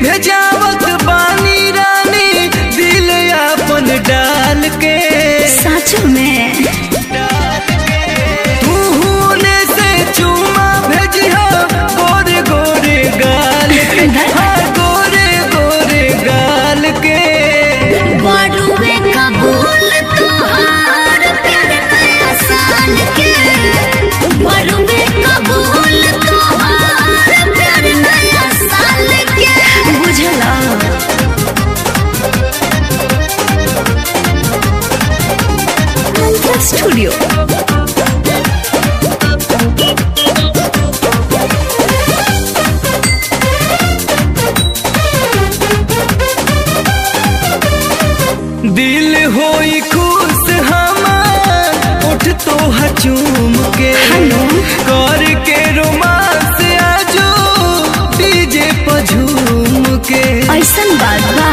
भेजावत बानी रानी दिल अपन डाल के सच में तू होने से चूमा भेजिया गोरे गोरे गाल के हाँ, गोरे गोरे गाल के बड़ुए कबूल तोहार प्यार नया साल के बड़ुए कबूल तोहार प्यार नया साल के बुझला स्टूडियो दिल होई खुश हमार उठ तो हचूम के हेलो। कर के रोमांस आजो डीजे पर झूम के ऐसन बात बा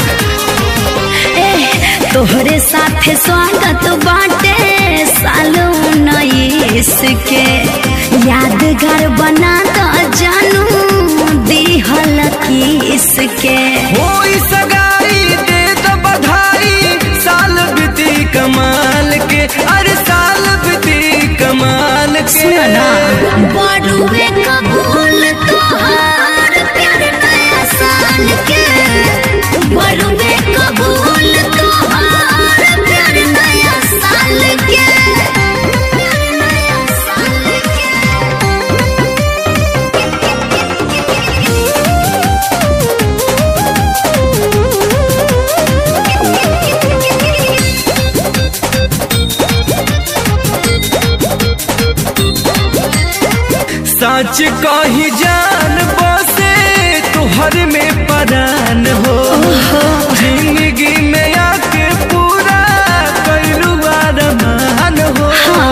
ए तोहरे साथे स्वागत बाटे साल उन्नीस के यादगार बना द जानू दिहल किस के होई सगाई दे द बधाई साल बीती कमाल के अरे साल बीती कमाल के सुनो ना बड़ुए कबूल तोहार प्यार नया साल के बड़ुए कबूल तोहार प्यार नया साल के प्यार नया साल सच कही जान बसे तुहर में परान हो जिंदगी में आके पूरा कैलू अरमान हो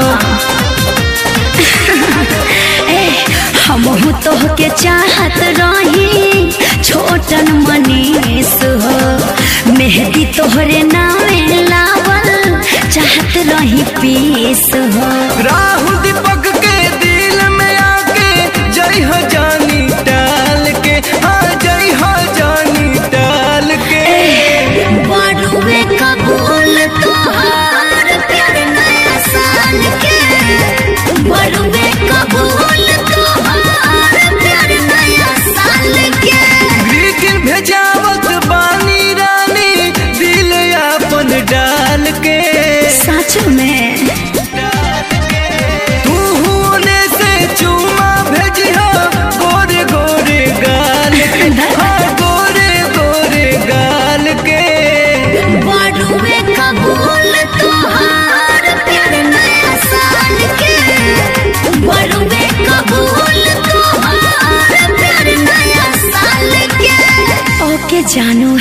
ए हमहू तोहके चाहत रही छोटन मनीष हो मेहदी तोहरे नामे लावल चाहत रही पीस हो राहु दीपक के दिल में आके जय हो जानी टाल के हाँ जय हो जानी टाल के बड़ुए कबूल तोहार प्यार नया साल के बड़ुए कबूल तोहार प्यार नया साल के ग्रीटिंग भेजावत बानी रानी दिल अपन डाल के सच में तू होने से चूमा भेजिया गोरे गोरे गाल के हाँ, गोरे गोरे गाल के बड़ुए कबूल तोहार प्यार नया साल के बड़ुए कबूल तोहार प्यार नया साल के ओके जानू